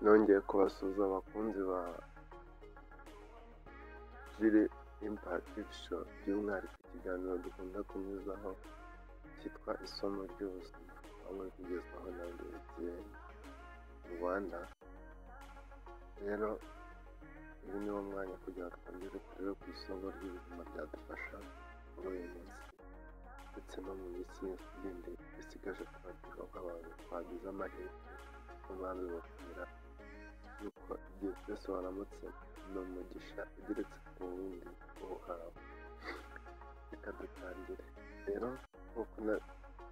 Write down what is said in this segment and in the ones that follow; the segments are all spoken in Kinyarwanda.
nongeye kubasuhuza abakunzi ba Ziri Impact Show by'umwihariko ikiganiro dukunda kunyuzaho cyitwa isomo ry'ubuzima aho muri kugezwaho na BTN Rwanda rero uyu ni wo mwanya kugira ngo twongere turebe ku isomo ry'ubuzima ryadufasha muri uyu munsi ndetse no mu minsi yindi isigaje twagira abantu twagize amahirwe n'abandi bakomera yuko igihe cyose waramutse ni umugisha ugeretse ku wundi uwuhawe reka dutangire rero nk'uko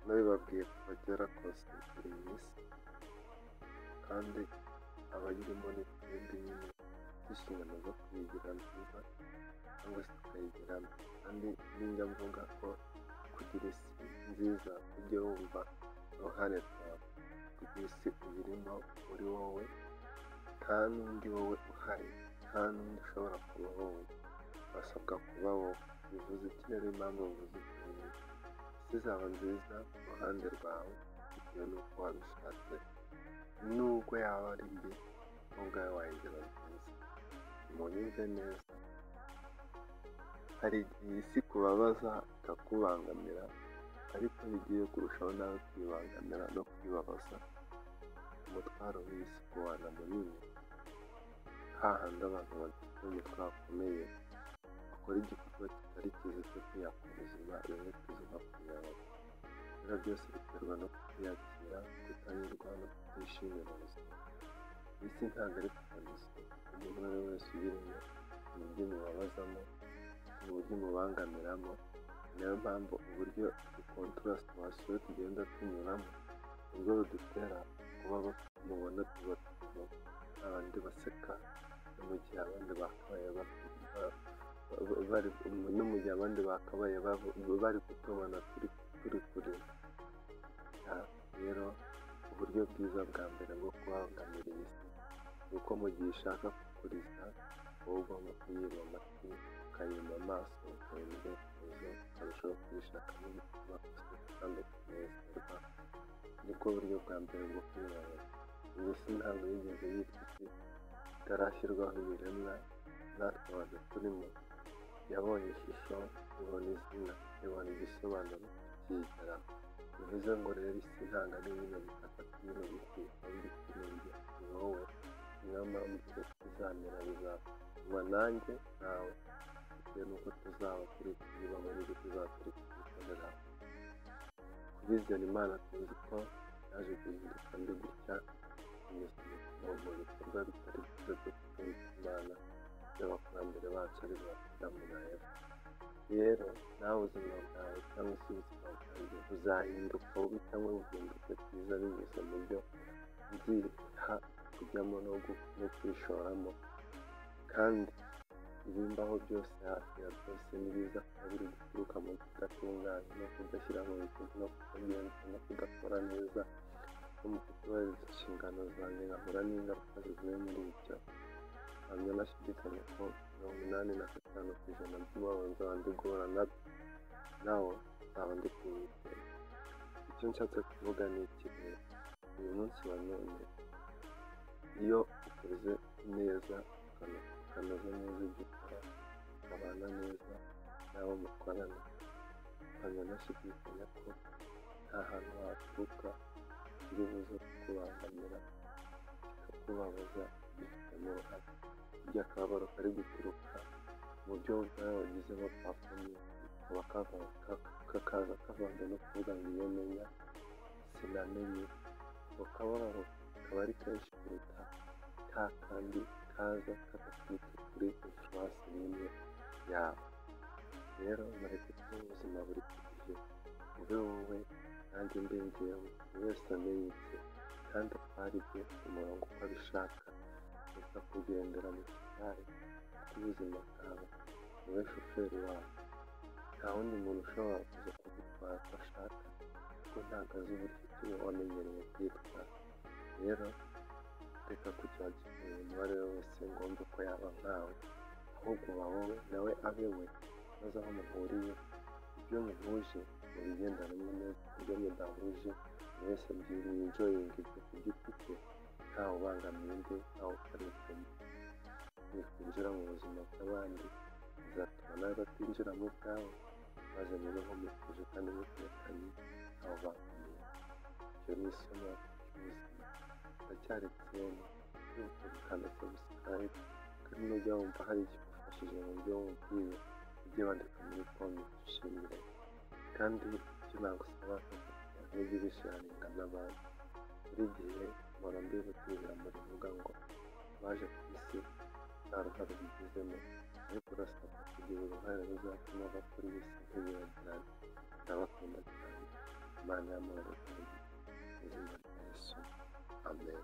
nabibabwiye kuva kera kose buri minsi kandi abayirimo ni twebwe nyine inshingano zo kuyigira nziza cyangwa se tukayigiramo kandi ninjya mvuga ko kugira isi nziza ujye wumva uruhare rwawe kugira isi uyirimo uri wowe nta n'undi wowe uhari nta n'undi ushobora kuba wowe basabwa kuba wowe bivuze iki rero impamvu bivuze iki isi izaba nziza ku ruhande rwawe bitewe n'uko wabishatse nubwo yaba ari mbi ubwawe wayigira nziza muyumve neza hari igihe isi kubabaza ikakubangamira ariko ntigiye kurushaho nawe kwibangamira no kwibabaza umutwaro w'isi kuwana munini hahandi abantu bagifite umutwaro ukomeye bakora igikorwa kitari cyiza cyo kwita ku buzima rimwe tuzima kuyabo rero byose biterwa no kutiyakira kutanyurwa no kutishimira ubuzima isi ntabwo ari kuganiza umuntu uwo ari we wese uyirimo uburyo umubabazamo uburyo umubangamiramo niyo mpamvu uburyo dukontorasite twasuye tugenda tunyuramo nibwo budutera kuba mubona tuba turimo abandi baseka no mu gihe abandi bakabaye bari no mu gihe abandi bakabaye bari kutubona turi turi kurira rero uburyo bwiza bwa mbere bwo kubangamira iyi si ni uko mu gihe ushaka kukuriza wowe ugomba kuyiba amatwi ukayima amaso ukayima intekerezo ukarushaho kuyishakamo ibituma kandi ukanezerwa nibwo buryo bwa mbere bwo kuyibona iyi si ntabwo yigeze yitwa itarashyirwaho ibiremwa natwe abantu turimo yabonye ishusho ibona izina ibona igisobanuro kiyigera bivuze ngo rero isi ntabwo ari ibintu bitatu bino biti ahubwo isi ni ibyo wowe niyo mpamvu izamera bizatuma nanjye nawe bitewe n'uko tuzaba turi kuyibaho n'ibyo tuzaba turi kuyikoreraho kubizera imana tuzi ko yaje guhinduka ndi gutya binyuze mu bikorwa bitari byiza byo gutunga imana by'abakurambere bacu ari bo adamu na eva rero nawe ubuzima bwawe cyangwa se ubuzima bwanjye buzahinduka bubi cyangwa buhinduke bwiza binyuze mu byo byiha kujyamo no kwishoramo kandi ibimbaho byose hafi ya byose ni biza kuba biri guturuka mu kudatunganya no kudashyira mu bikorwa no kutagenza no kudakora neza no mu kutubahiriza inshingano zanjye nkahura n'ingaruka zivuye muri ibyo ntabwo nashidikanya ko mirongo inani na gatanu ku ijana by'umubabaro nzaba ndi guhura nabyo nawe nzaba ndi kuwitera icyo nshatse kuvuga ni iki rero uyu munsi wa none iyo ukoze neza ukanoza neza ibyo ukora ukabana neza n'abo mukorana ntabwo nashidikanya ko nta hantu haturuka kiri buze kukubangamira kikakubabaza bifitemo uruhare burya akababaro kari guturuka mu byo ubwawe wagizemo pafume kakaza kavanga no kuvuga ngo iyo menya sinamenye ako kababaro kaba ari kenshi kuruta ka kandi kaza kagaturutse kuri infurasi n'imwe yawe rero mureke tubeho ubuzima buri ku gihe ube wowe kandi mbingeyeho buri wese amenye ibye kandi atware ibye ku murongo uko abishaka reka kugendera mu gitari cy'ubuzima bwawe wowe shoferi wawe nta wundi muntu ushobora kuza kugitwara uko ashaka kuko ntabwo azi uburyo tuba wamenyereye kwitwara rero reka kugira ngo umubare wese ngomba ko yaba nkawe ahubwo uba wowe nawe abe we maze aho muhuriye ibyo muhuje mubigendanemo neza ibyo mudahuje buri wese mwijoyinga ibyo ku giti cye ntawe ubangamiye bwe nawe ukarenganya nikwinjira mu buzima bw'abandi bizatuma nawe batinjira mu bwawe maze mube muhumekuje kandi mutekanye aho bakomeye icyo ni isomo ry'ubuzima uracyari kera yuko gukanda sabusikarayibu kandi nujya wumva hari ikigufashije mu buryo wumviye ujye wandika muri konti dushimire kandi icyo nagusaba ni ukugenda ujye ubisharinga n'abandi buri gihe mpora mbibutira muri vuga ngo abaje ku isi nta ruhare bigizemo ariko urasabwa kugira uruhare ruzatuma abakora iyi si ntibibagirane ndabakunda cyane imana y'amahoro kandi izina rya yesu amen